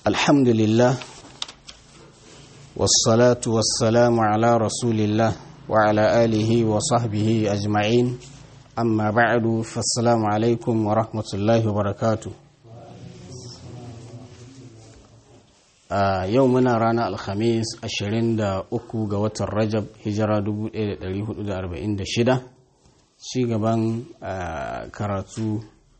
الحمد لله والصلاة والسلام على رسول الله وعلى آله وصحبه أجمعين أما بعد فالسلام عليكم ورحمة الله وبركاته a yau muna rana alhamis 23 ga watan rajab hijira 1446 ci gaban karatu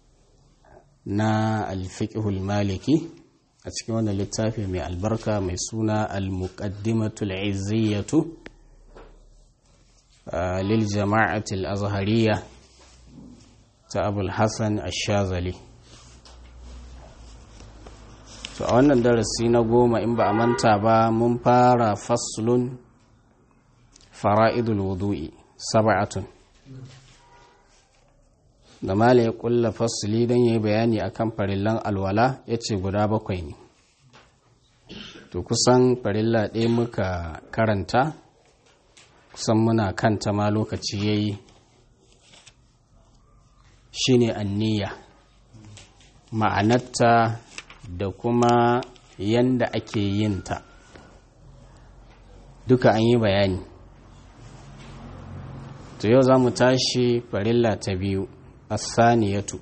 na alfiqhul maliki a cikin wannan littafi mai albarka mai suna al-muqaddimatul izziyatu lil jama'atil azhariya ta abul hasan ash-shazali to a wannan darasi na goma in ba a manta ba mun fara faslun fara'idul wudu'i sab'atun da mala ya kulla fasli don yi bayani akan farillan alwala ya ce guda bakwai ne to kusan farilla ɗaya muka karanta kusan muna kanta ma lokaci ya yi shi ne anniya ma'anarta da kuma yanda ake yin ta duka an yi bayani to yau za mu tashi farilla ta biyu asaniyatu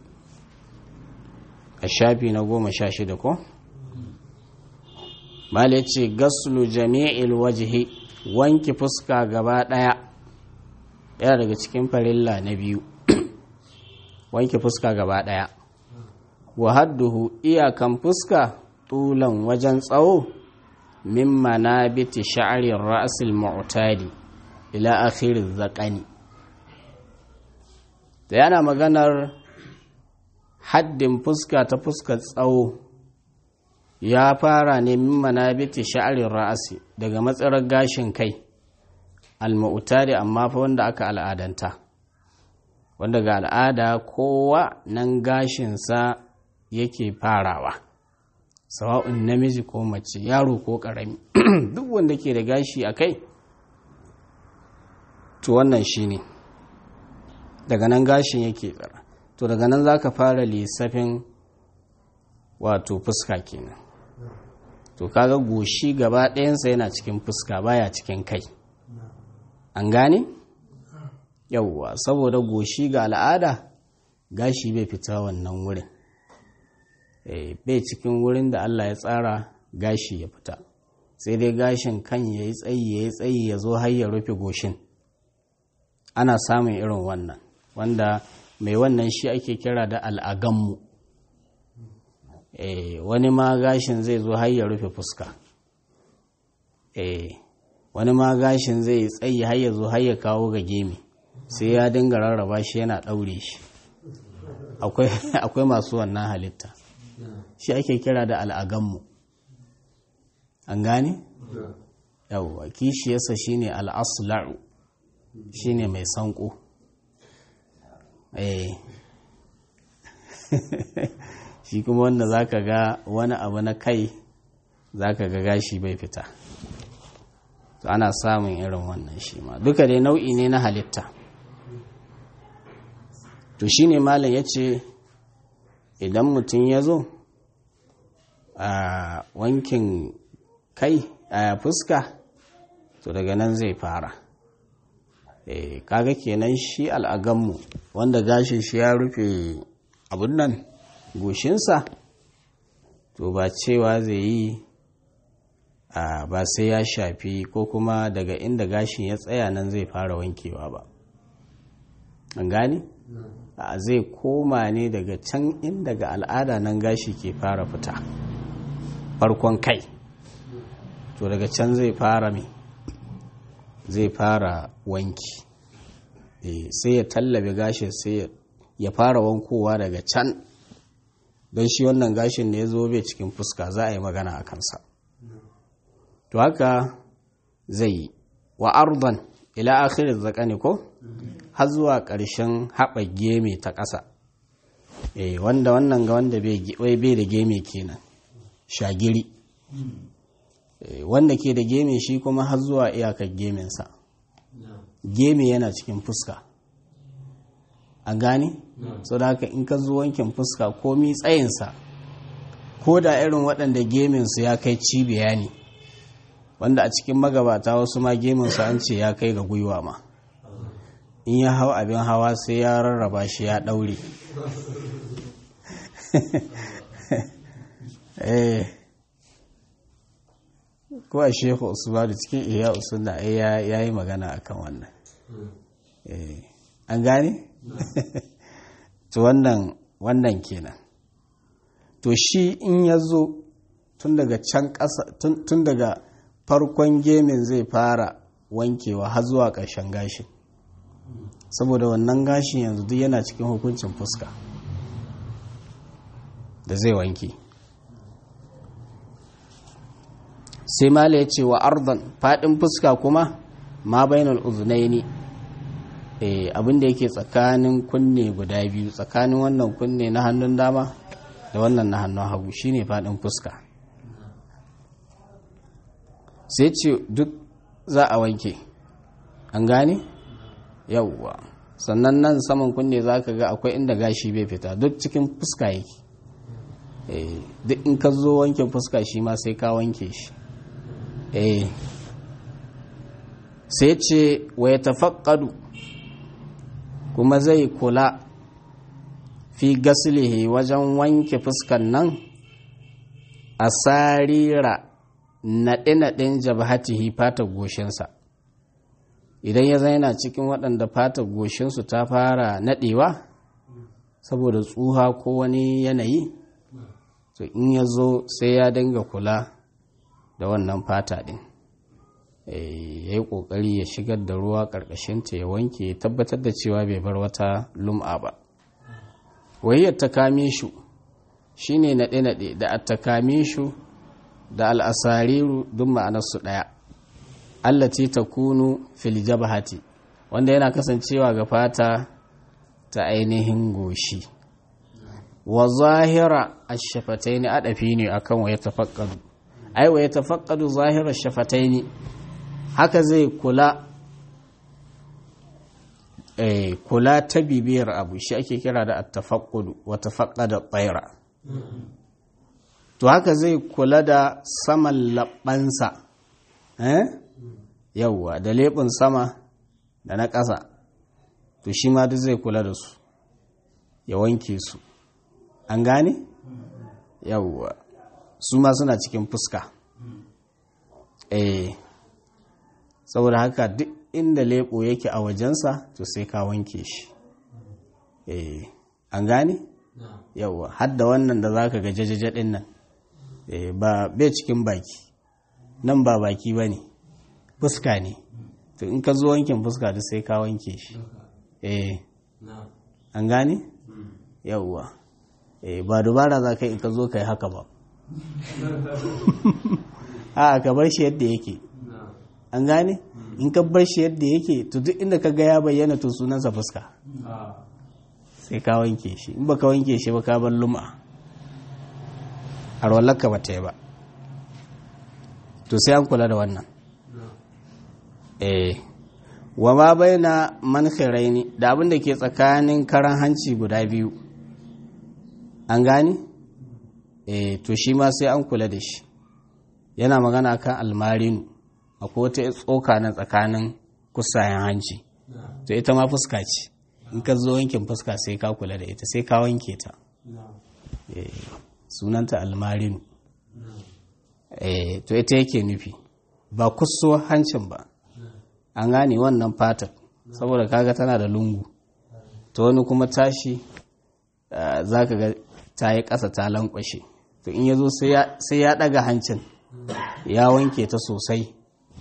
a shafi na goma sha shida ko? mala ce gaslu jami'il wajihi wanki fuska gaba ɗaya ɗaya daga cikin farilla na biyu wanki fuska gaba ɗaya wa hadduhu iyakan fuska tulan wajen tsawo min manabiti sha'arin ra'asil mu'tadi ila akhirin zaƙani da yana maganar haddin fuska ta fuskar tsawo ya fara ne min manabiti sha'arin ra'asi daga matsarar gashin kai al-mu'tadi amma fa wanda aka al'adanta wanda ga al'ada kowa nan gashinsa yake farawa sawa'un namiji ko mace yaro ko ƙarami duk wanda ke da gashi a kai to wannan shi ne daga nan gashin yake tsara to daga nan za ka fara lissafin wato fuska kenan to kaga goshi gaba ɗayansa yana cikin fuska baya cikin kai an gane yauwa saboda goshi ga al'ada gashi bai fita wannan wurin bai cikin wurin da Allah ya tsara gashi ya fita sai dai gashin kan ya yi tsayi ya yi tsayi ya zo har ya rufe goshin ana samun irin wannan wanda mai wannan shi ake kira da al'agammu wani ma gashin zai zo har ya rufe fuska wani ma gashin zai yi tsayi har ya zo har ya kawo ga gemi sai ya dinga rarraba shi yana ɗaure shi akwai masu wannan halitta shi ake kira da al'aganmu an gane? yawwa kishiyarsa shi ne al'asula'u shi ne mai sanko shi kuma wanda za ka ga wani abu na kai za ka ga gashi bai fita to ana samun irin wannan shi ma duka dai nau'i ne na halitta to shi ne malam ya ce idan mutum ya zo a wankin kai a fuska to daga nan zai fara e, kaga kenan shi al'aganmu wanda gashin shi ya rufe abun nan goshinsa to ba cewa zai yi a ba sai ya shafi ko kuma daga inda gashin ya tsaya nan zai fara wankewa ba an gani? a zai koma ne daga can inda ga al'ada nan gashi ke fara fita farkon kai to daga can zai fara mai zai fara wanki sai ya tallabe gashin sai ya fara wankowa daga can don shi wannan gashin da ya zo bai cikin fuska za a yi magana a kansa to haka zai yi wa ardan ila akhirin zakani ko har zuwa ƙarshen haɓa geme ta ƙasa wanda wannan ga wanda bai da geme kenan shagiri wanda ke da geme shi kuma har zuwa iyakar gemensa geme yana cikin fuska a gane so da haka in ka zo wankin fuska komi tsayinsa ko da irin waɗanda geminsu ya kai cibiya ne wanda a cikin magabata wasu ma geminsu an ce ya kai ga gwiwa ma in ya hau abin hawa sai ya rarraba shi ya ɗaure ko a shehu usmanu cikin iya usuna ya yi magana akan wannan an gane? to wannan wannan kenan to shi in ya zo tun daga can ƙasa tun daga farkon gemin zai fara wankewa har zuwa ƙarshen gashin saboda wannan gashin yanzu duk yana cikin hukuncin fuska da zai wanke sai mala ya ce wa ardan faɗin fuska kuma ma bainal uzunaini abin da yake tsakanin kunne guda biyu tsakanin wannan kunne na hannun dama da wannan na hannun hagu shine faɗin fuska sai ce duk za a wanke an gane yauwa sannan nan saman kunne za ka ga akwai inda gashi bai fita duk cikin fuska yake duk in ka zo wanke fuska shi ma sai ka wanke shi sai ce wa ya tafakkadu kuma zai kula fi gasilihi wajen wanke fuskan nan a sarira naɗe-naɗen jabhatihi fatar goshinsa idan ya zaina cikin waɗanda fatar goshinsu ta fara naɗewa saboda tsuha ko wani yanayi to in ya zo sai ya dinga kula da wannan fata ɗin ya yi ƙoƙari ya shigar da ruwa ƙarƙashinta ya wanke ya tabbatar da cewa bai bar wata lum'a ba wayyar ta kame shu shi ne naɗe-naɗe da attakame shu da al'asariru duk ma'anarsu ɗaya allati ta kunu fil jabhati wanda yana kasancewa ga fata ta ainihin goshi wa zahira ash-shafataini adafi ne akan wa yatafaqqadu ai wa yatafaqqadu zahira ash-shafataini haka zai kula eh kula ta bibiyar abu shi ake kira da at-tafaqqudu wa tafaqqada at-tayra to haka zai kula da saman labbansa eh yawwa da leɓin sama da na ƙasa to shi ma duk zai kula da su ya wanke su an gane yawwa su ma suna cikin fuska eh saboda haka duk inda leɓo yake a wajensa to sai ka wanke shi eh an gane yawwa hadda wannan da za ka ga jajajaɗin nan ba bai cikin baki nan ba baki ba ne fuska ne to in ka zo wankin fuska da sai ka wanke shi eh an gane yawwa eh ba dubara za ka in ka zo ka yi haka ba a ka bar shi yadda yake an gane in ka bar shi yadda yake to duk inda ka ga ya bayyana to sunansa fuska sai ka wanke shi in ba ka wanke shi ba ka bar lum'a arwallarka ba ta yi ba to sai an kula da wannan eh wa ma baina mankhiraini da abin da ke tsakanin karan hanci guda biyu an gane eh to shi ma sai an kula da shi yana magana kan almarinu akwai wata tsoka na tsakanin kusayen hanci to ita ma fuska ce in ka zo wankin fuska sai ka kula da ita sai ka wanke ta sunanta almarinu to ita yake nufi ba kusuwa hancin ba an gane wannan fatar saboda kaga tana da lungu ta wani kuma tashi za ka ga ta yi ƙasa ta lankwashe to in ya zo sai ya ɗaga hancin ya wanke ta sosai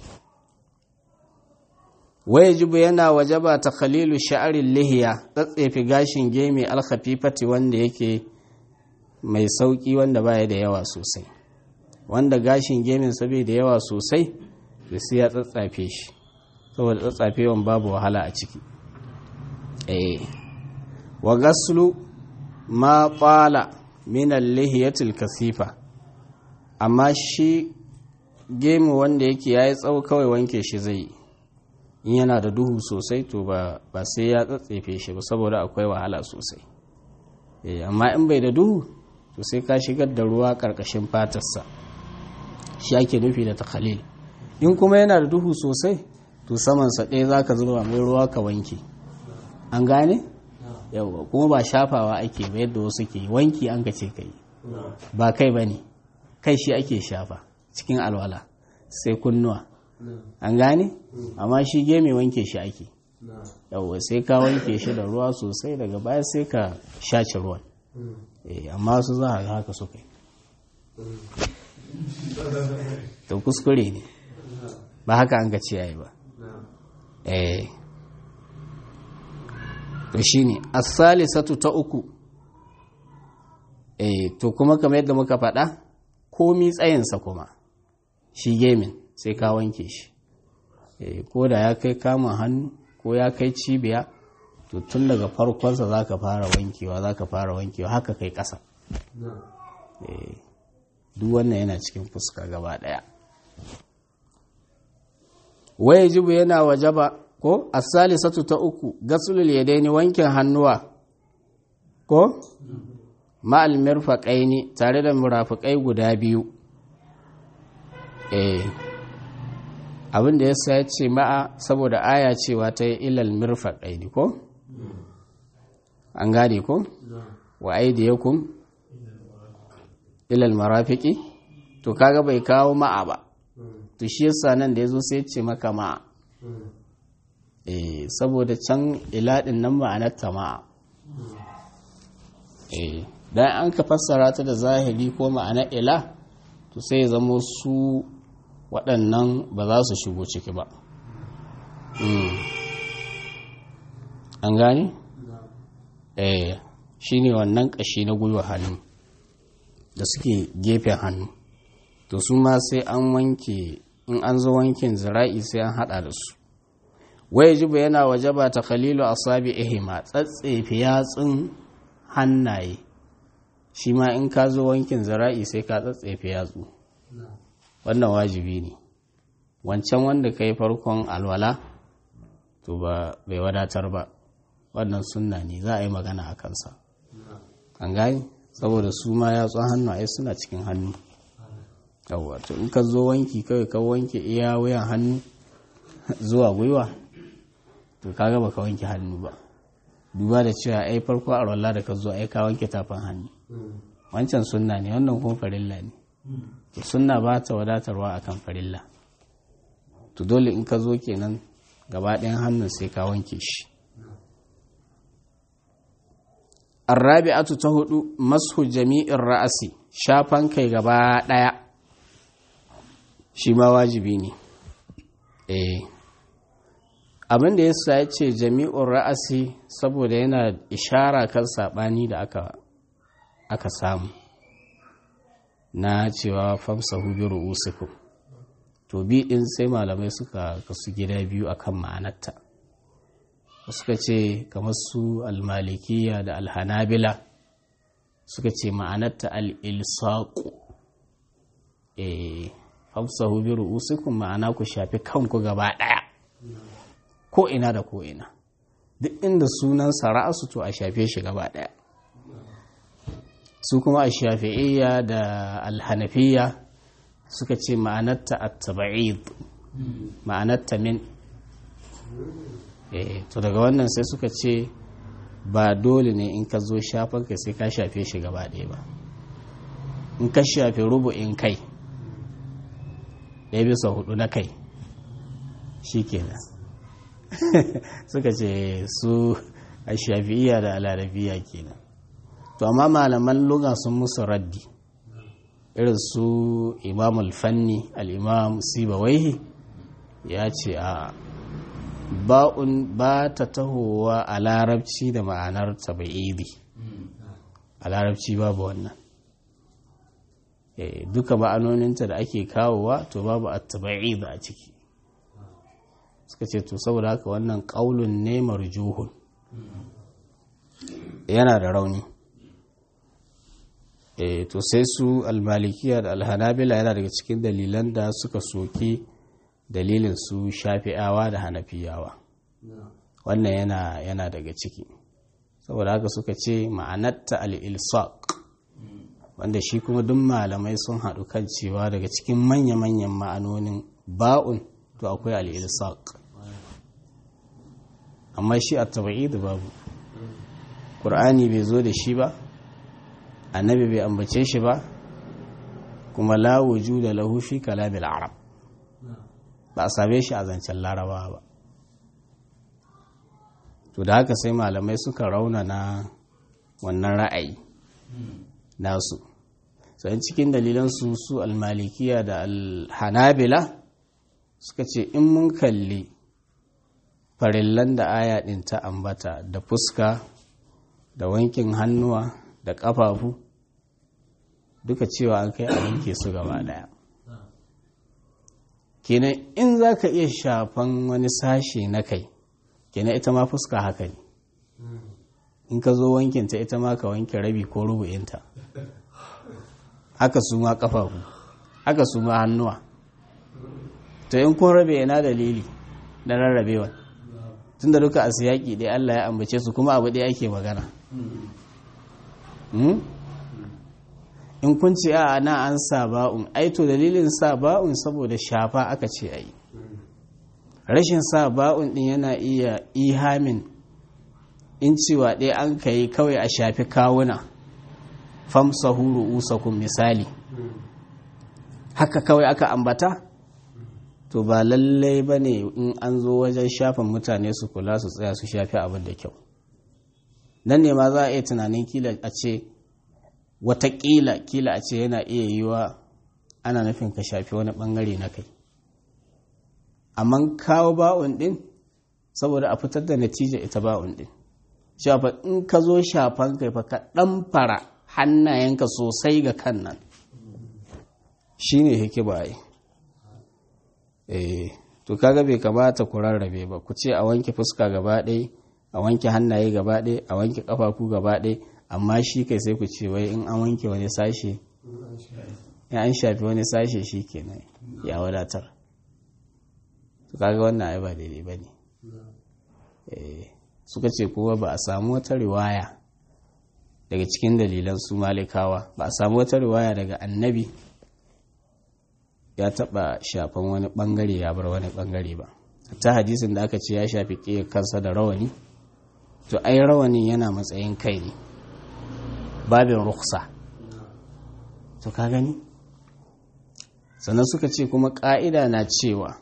waya jibu yana wajaba ta khalilu sha'arin lihiya tsatsefi gashin gemi alkhafifati wanda yake mai sauƙi wanda baya da yawa sosai wanda gashin gemin sabai da yawa sosai da sai ya tsatsafe shi saboda tsatsafewan babu wahala a ciki eh wa gaslu ma qala min al-lihiyatil kasifa amma shi gemu wanda yake yayi tsawo kawai wanke shi zai in yana da duhu sosai to ba ba sai ya tsatsefe shi ba saboda akwai wahala sosai eh amma in bai da duhu to sai ka shigar da ruwa ƙarƙashin fatarsa shi ake nufi da takhalil in kuma yana da duhu sosai to samansa ɗaya za ka zuba mai ruwa ka wanke an gane yawa kuma ba shafawa ake ba yadda wasu ke wanki an ka ce ka yi ba kai ba ne kai shi ake shafa cikin alwala sai kunnuwa an gane amma shi geme wanke shi ake yawa sai ka wanke shi da ruwa sosai daga baya sai ka shace ruwan amma su za a ga haka suka yi to kuskure ne ba haka an ga ce yayi ba eh to shine as-salisatu ta uku eh to kuma kamar yadda muka faɗa komi tsayinsa kuma shi gemin sai ka wanke shi eh ko da ya kai kama hannu ko ya kai cibiya to tun daga farkonsa za ka fara wankewa za ka fara wankewa haka kai ƙasa eh duk wannan yana cikin fuska gaba ɗaya waye jibu yana wajaba ko asalisatu ta uku gasulul yadaini wankin hannuwa ko ma'al mirfaqaini tare da murafiqai guda biyu eh abin da yasa ya ce ma'a saboda aya cewa ta yi ilal mirfaqaini ko an gane ko wa aidiyakum ilal marafiqi to kaga bai kawo ma'a ba to shi yasa nan da yazo sai ya ce maka ma'a eh saboda can iladin nan ma'anar tama'a eh dan an ka fassara ta da zahiri ko ma'anar ila to sai ya zamo su waɗannan ba za su shigo ciki ba an gane? eh shi ne wannan ƙashi na gwiwa hannu da suke gefen hannu to su ma sai an wanke in an zo wankin zira'i sai an hada da su waye jibu yana waje ba ta khalilu asabi ihima tsatsefe yatsun hannaye shi ma in ka zo wankin zira'i sai ka tsatsefe yatsu wannan wajibi ne wancan wanda ka yi farkon alwala to ba bai wadatar ba wannan sunna ne za a yi magana a kansa an gani saboda su ma yatsun hannaye suna cikin hannu yawwa to in ka zo wanki kawai ka wanke iya wuyan hannu zuwa gwiwa to kaga baka wanke hannu ba duba da cewa ai farko a rolla da ka zo ai ka wanke tafin hannu wancan sunna ne wannan kuma farilla ne to sunna ba ta wadatarwa akan farilla to dole in ka zo kenan gaba ɗayan hannun sai ka wanke shi arrabi'atu ta hudu mashu jami'in ra'asi shafan kai gaba ɗaya shi ma wajibi ne eh abin da yasa ya ce jami'in ra'asi saboda yana ishara kan saɓani da aka aka samu na cewa famsahu bi ru'usikum to bi din sai malamai suka kasu gida biyu akan ma'anarta suka ce kamar su almalikiya da alhanabila suka ce ma'anarta al-ilsaqu eh famsahu bi ru'usikum ma'ana ku shafi kanku gaba daya ko ina da ko ina duk inda sunan sara'su to a shafe shi gaba daya su kuma a shafi'iyya da alhanafiya suka ce ma'anarta at-tab'id ma'anarta min eh to daga wannan sai suka ce ba dole ne in ka zo shafan ka sai ka shafe shi gaba ɗaya ba in ka shafe rubu'in kai ɗaya bisa hudu na kai shi kenan suka ce su a shafi'iyya da alarabiya kenan to amma malaman luga sun musu raddi irin su imam alfanni al'imam sibawaihi ya ce a ba'un ba ta tahowa a larabci da ma'anar taba'idi a larabci babu wannan duka ma'anoninta da ake kawowa to babu a taba'idi a ciki suka ce to saboda haka wannan ƙaulun ne marjuhun yana da rauni e, to sai su almalikiya da alhanabila yana daga cikin dalilan da suka soke dalilin su shafi'awa da hanafiyawa wannan yana yana daga ciki saboda haka suka ce ma'anatta al-ilsaq wanda shi kuma duk malamai sun haɗu kan cewa daga cikin manya-manyan ma'anonin ba'un to akwai al'ilsaq amma shi a taba'i da babu ƙur'ani bai zo da shi ba annabi bai ambace shi ba kuma la wujuda lahu fi kalamil arab ba a same shi a zancen laraba ba to da haka sai malamai suka raunana wannan ra'ayi nasu sai cikin dalilansu su almalikiya da alhanabila suka ce in mun kalli farillan da aya ɗin ta ambata da fuska da wankin hannuwa da ƙafafu duka cewa an kai a wanke su gaba daya kenan in za ka iya shafan wani sashe na kai kenan ita ma fuska haka ne in ka zo wankinta ita ma ka wanke rabi ko rubu'inta haka su ma kafafu haka su ma hannuwa to in kun rabe yana dalili na rarrabewa tunda duka a siyaki ɗaya Allah ya ambace su kuma abu ɗaya ake magana in kun ce a na an sa ba'un ai to dalilin sa ba'un saboda shafa aka ce ai rashin sa ba'un din yana iya ihamin in cewa ɗaya an ka yi kawai a shafi kawuna famsahu ru'usakum misali haka kawai aka ambata to ba lallai ba ne in an zo wajen shafin mutane su kula su tsaya su shafi abin da kyau nan ne ma za a iya tunanin kila a ce watakila kila a ce yana iya yiwa ana nufin ka shafi wani bangare na kai amma kawo ba'un din saboda a fitar da natija ita ba'un din shafa in ka zo shafan kai fa ka dan fara hannayenka sosai ga kan nan shine hikima ai eh to kaga bai kamata ku rarrabe ba ku ce a wanke fuska gaba ɗaya a wanke hannaye gaba ɗaya a wanke ƙafafu gaba ɗaya amma shi kai sai ku ce wai in an wanke wani sashe ya an shafi wani sashe shi kenan ya wadatar su kaga wannan ai ba daidai ba ne suka ce kuma ba a samu wata riwaya daga cikin dalilan su malikawa ba a samu wata riwaya daga annabi ya taba shafan wani bangare ya bar wani bangare ba ta hadisin da aka ce ya shafi ƙiyar kansa da rawani to ai rawanin yana matsayin kai ne babin ruksa to ka gani sannan suka ce kuma ƙa'ida na cewa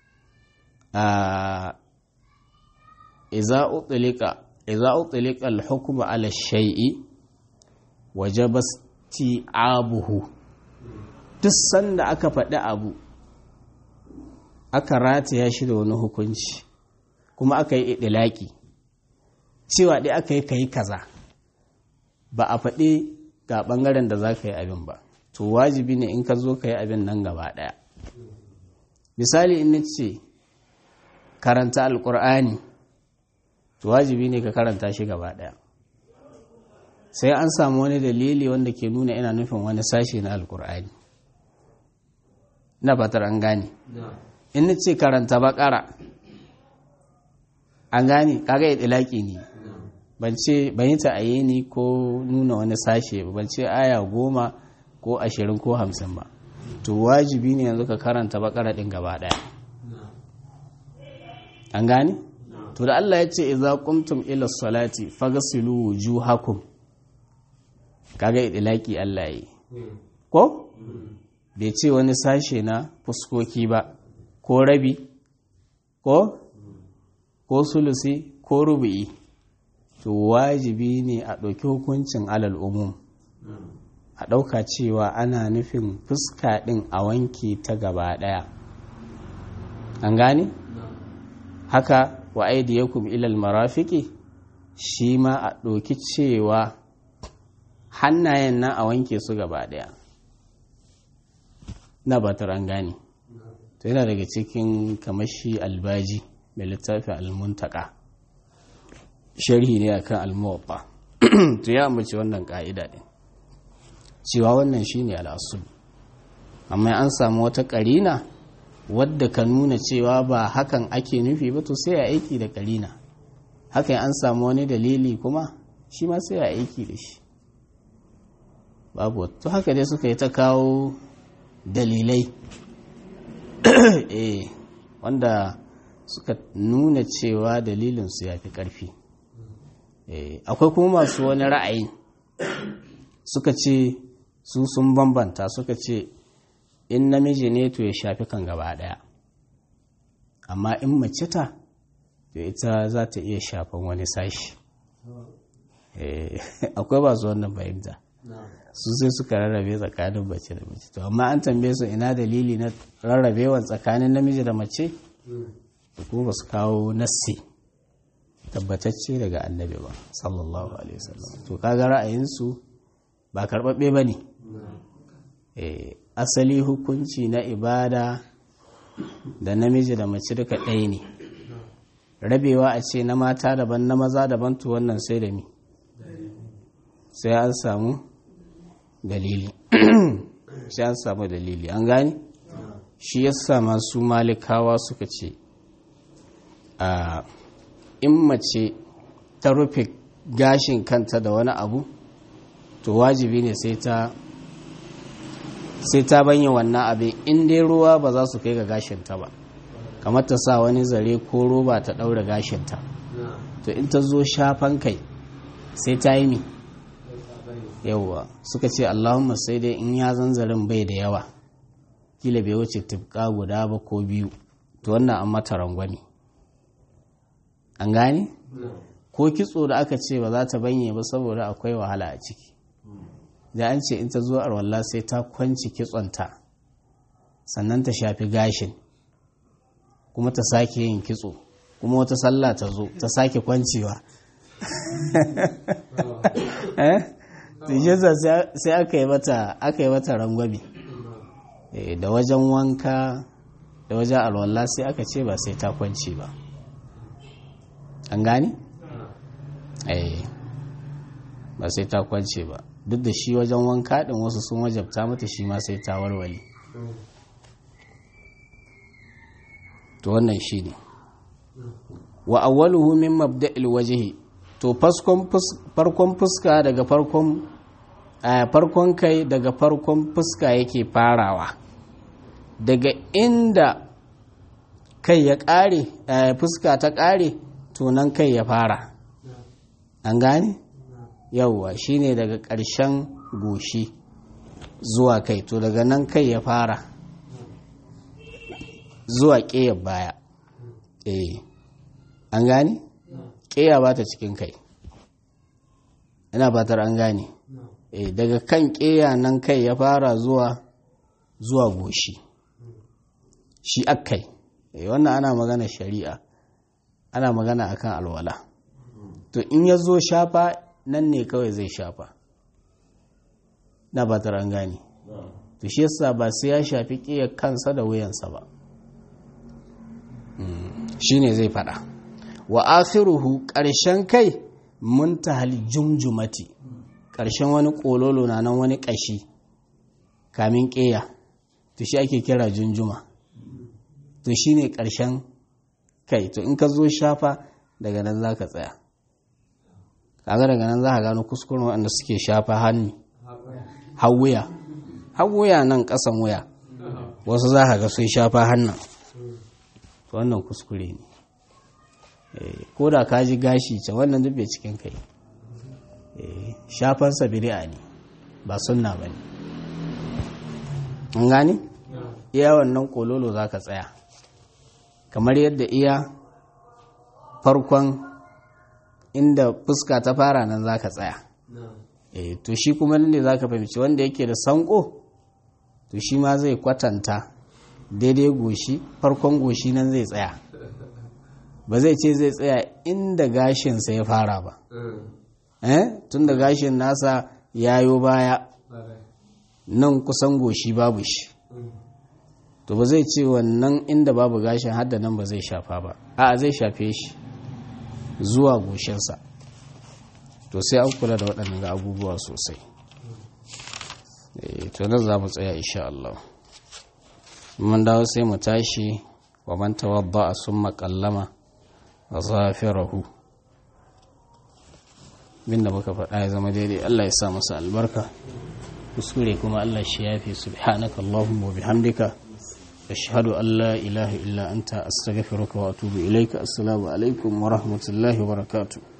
a iza utlika al-hukma ala shay'i wajaba abuhu duk sanda aka faɗi abu aka rataya shi da wani hukunci kuma aka yi idilaki cewa ɗaya aka yi ka yi kaza ba a faɗi ga ɓangaren da za ka yi abin ba to wajibi ne in ka zo ka yi abin nan gaba ɗaya misali in ce karanta alƙur'ani to wajibi ne ka karanta shi gaba ɗaya sai an samu wani dalili wanda ke nuna ina nufin wani sashe na alƙur'ani ina fatar an gane in ce karanta baƙara an gane kaga itilaki ne ban ce ban yi ta'aye ni ko nuna wani sashe ba ban ce aya goma ko ashirin ko hamsin ba to wajibi ne yanzu ka karanta bakara ɗin gaba ɗaya an gane to da Allah ya ce idza qumtum ila salati faghsilu wujuhakum kaga idlaki Allah yi ko bai ce wani sashe na fuskoki ba ko rabi ko ko sulusi ko rubu'i to wajibi ne a ɗauki hukuncin alal umum a ɗauka cewa ana nufin fuska ɗin a wanke ta gaba ɗaya an gane haka wa aidiyakum ilal marafiki shi ma a ɗauki cewa hannayen nan a wanke su gaba ɗaya na batar an gane to yana daga cikin kamashi albaji mai littafin almuntaka sharhi ne akan almuwatta to ya ambaci wannan ka'ida din cewa wannan shine al'asul amma an samu wata karina wadda ka nuna cewa ba hakan ake nufi ba to sai a aiki da karina hakan an samu wani dalili kuma shi ma sai a aiki da shi babu to haka dai suka yi ta kawo dalilai eh wanda suka nuna cewa dalilinsu ya fi ƙarfi akwai kuma masu wani ra'ayi suka ce su sun bambanta suka ce in namiji ne to ya shafi kan gaba ɗaya amma in mace ta to ita za ta iya shafan wani sashi akwai ba su wannan fahimta su sai suka rarrabe tsakanin mace da mace to amma an tambaye su ina dalili na rarrabewan tsakanin namiji da mace kuma ba su kawo nassi tabbatacce daga annabi ba sallallahu alaihi wasallam to kaga ra'ayinsu ba karɓaɓɓe ba ne asali hukunci na ibada da namiji da mace duka ɗaya ne rabewa a ce na mata daban na maza daban to wannan sai da mi sai an samu dalili sai an samu dalili an gani shi yasa masu malikawa suka ce a in mace ta rufe gashin kanta da wani abu to wajibi ne sai ta sai ta banya wannan abin in dai ruwa ba za su kai ga gashinta ba kamar ta sa wani zare ko roba ta ɗaura gashinta to in ta zo shafan kai sai ta yi mi yauwa suka ce allahumma sai dai in ya zanzarin bai da yawa kila bai wuce tufka guda ba ko biyu to wannan an mata rangwani an gane ko kitso da aka ce ba za ta banye ba saboda akwai wahala a ciki da an ce in ta zo arwallah sai ta kwanci kitsonta sannan ta shafi gashin kuma ta sake yin kitso kuma wata sallah ta zo ta sake kwancewa sai aka yi mata aka yi mata rangwame da wajen wanka da wajen alwallah sai aka ce ba sai ta kwance ba an gani? ba sai ta kwance ba duk da shi wajen wanka ɗin wasu sun wajabta mata shi ma sai ta warware to wannan shi ne wa awwaluhu min mabda'il wajhi to farkon fuska daga farkon farkon kai daga farkon fuska yake farawa daga inda kai ya ƙare fuska ta ƙare to nan kai ya fara an gane yauwa shine daga ƙarshen goshi zuwa kai to daga nan kai ya fara zuwa ƙeyar baya eh an gane ƙeya ba ta cikin kai ina fatar an gane eh daga kan ƙeya nan kai ya fara zuwa zuwa goshi shi akkai eh wannan ana magana shari'a ana magana akan alwala to in ya zo shafa nan ne kawai zai shafa na ba an gane to shi yasa ba sai ya shafi ƙiyar kansa da wuyansa ba shi ne zai fada wa akhiruhu ƙarshen kai muntahal jumjumati ƙarshen wani ƙololo na nan wani ƙashi kamin ƙeya to shi ake kira junjuma to shi ne ƙarshen kai to in ka zo shafa daga nan za ka tsaya kaga daga nan za ka gano kuskuren waɗanda suke shafa hannu hawuya hawuya nan ƙasan wuya wasu za ka ga sun shafa hannun to wannan kuskure ne ko da ka ji gashi can wannan duk bai cikin kai shafansa bid'a ne ba sunna ba ne an gane iya wannan kololo za ka tsaya kamar yadda iya farkon inda fuska ta fara nan za ka tsaya e, to shi kuma ne za ka fahimci wanda yake da sanko to shi ma zai kwatanta daidai goshi farkon goshi nan zai tsaya ba zai ce zai tsaya inda gashinsa ya fara ba eh tun da gashin nasa yayo baya nan kusan goshi babu shi to ba zai ce wannan inda babu gashin hadda nan ba zai shafa ba a zai shafe shi zuwa goshinsa to sai an kula da waɗannan abubuwa sosai to nan za mu tsaya insha Allah mun dawo sai mu tashi wa man tawadda a sun makallama a zafirahu binda muka faɗa ya zama daidai Allah ya sa masa albarka kuskure kuma Allah shi yafi subhanaka Allahumma wa bihamdika ashhadu an la ilaha illa anta astaghfiruka wa atubu ilaika assalamu alaikum wa rahmatullahi wa barakatuh